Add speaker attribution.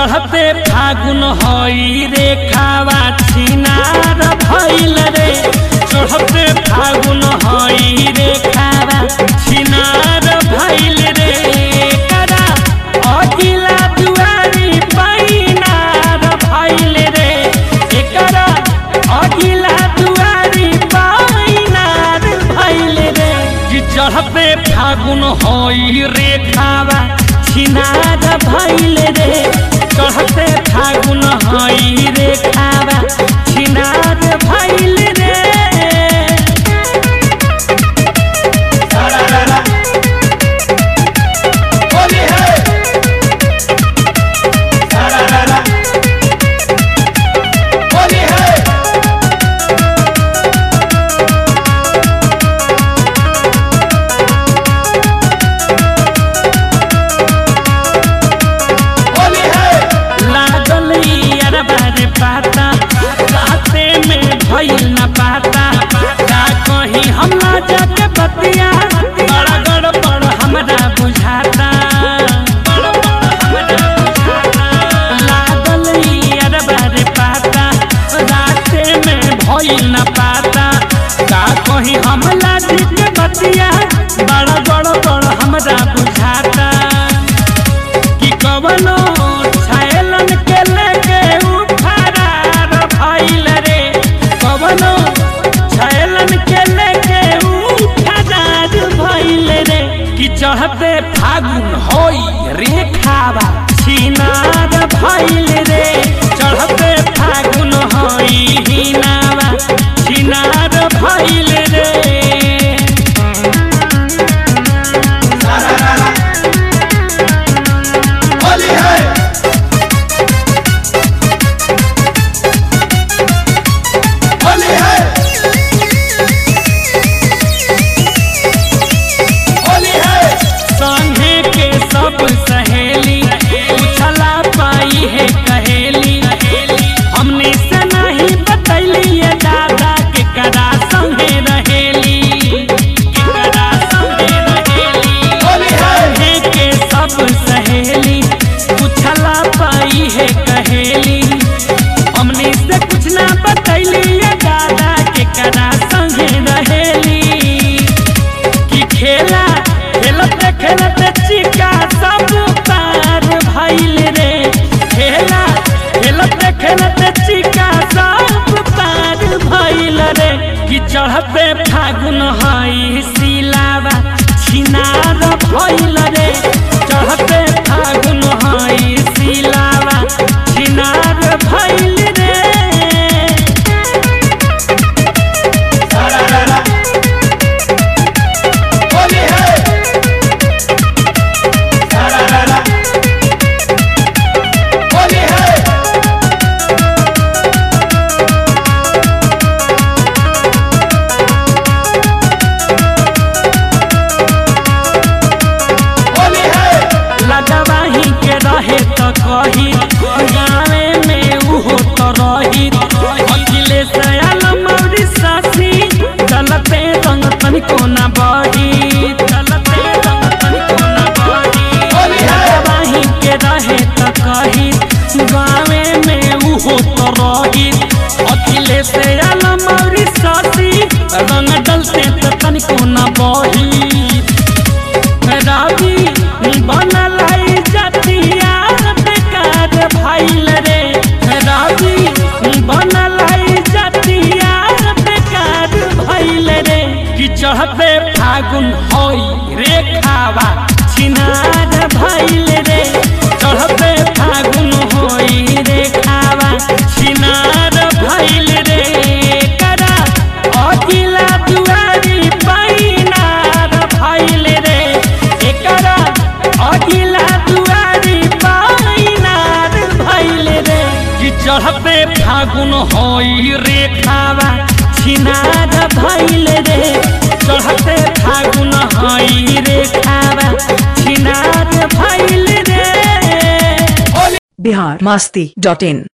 Speaker 1: चढ़ते फागुन हई रे खावा छिनार भइल रे चढ़ते फागुन हई रे खावा छिनार भइल रे करा अगिला दुआरी पैनार भइल रे एकरा अगिला दुआरी पैनार भइल रे कि चढ़ते फागुन हई रे खावा छिनार भइल रे चढ़ते फागुन हई रे खावा छिनार भइल रे
Speaker 2: होली है होली है होली है
Speaker 1: लागल अरबा रे पाता राते में भइल न पाता का कहीं हम ना जाके बतिया बड़ा गड़बड़ हमरा बुझाता गड़बड़ हमरा बुझाता। लागल अरबा रे पाता राते में भइल न पाता का कहीं हम लाज के बतिया बड़ा गड़बड़ हमरा बुझाता कि कवनो छायलन के लेके उ फरार भइल रे कवनो छायलन के लेके उ फरार भइल रे कि चढ़ते फागुन होई रे खावा छिनार भइल रे चढ़ते फागुन होई हिनावा छिनार भइल रे
Speaker 2: होली है होली है होली है
Speaker 1: संगे के सब सहेली उछला पाई है कहेली हमने से नहीं बतैली ये दादा के कदा संगे रहेली के कदा संगे रहेली
Speaker 2: होली है
Speaker 1: संगे के सब सहेली उछला पाई है कहेली हमने से कुछ ना बतैली ये दादा के कदा संगे रहेली कि खेला खेलते खेलते चिका सब पार भइल रे खेला खेलते खेलते चिका सब पार भइल रे कि चढ़ते फागुन हई सिलावा छिनार भइल रे चढ़ते फागुन हई सिलावा छिनार भइल रे
Speaker 2: होली है होली है होली है
Speaker 1: लगवाही के रहे तो कही गावे में उहो तो रही अखिलेश आलम और सासी चलते रंग तनिको न बही चलते रंग तनिको न बही
Speaker 2: होली है।
Speaker 1: लगवाही के रहे तो कही गावे में उहो तो रही अखिलेश आलम और सासी रंग डलते तो तनिको न बही रावी बनल है जतिया बेकार भइल रे रावी बनल है जतिया बेकार भइल रे कि चढ़ते फागुन होई रे खावा छिनार भइल रे चढ़ते फागुन होई रे खावा छिनार भइल रे करा अगिला दुआरी पैनार भइल रे एकरा अगिला दुआरी पैनार भइल रे कि चढ़ते फागुन होई रे खावा छिनार भइल रे चढ़ते फागुन होई रे खावा छिनार भइल रे
Speaker 3: बिहार मस्ती डॉट इन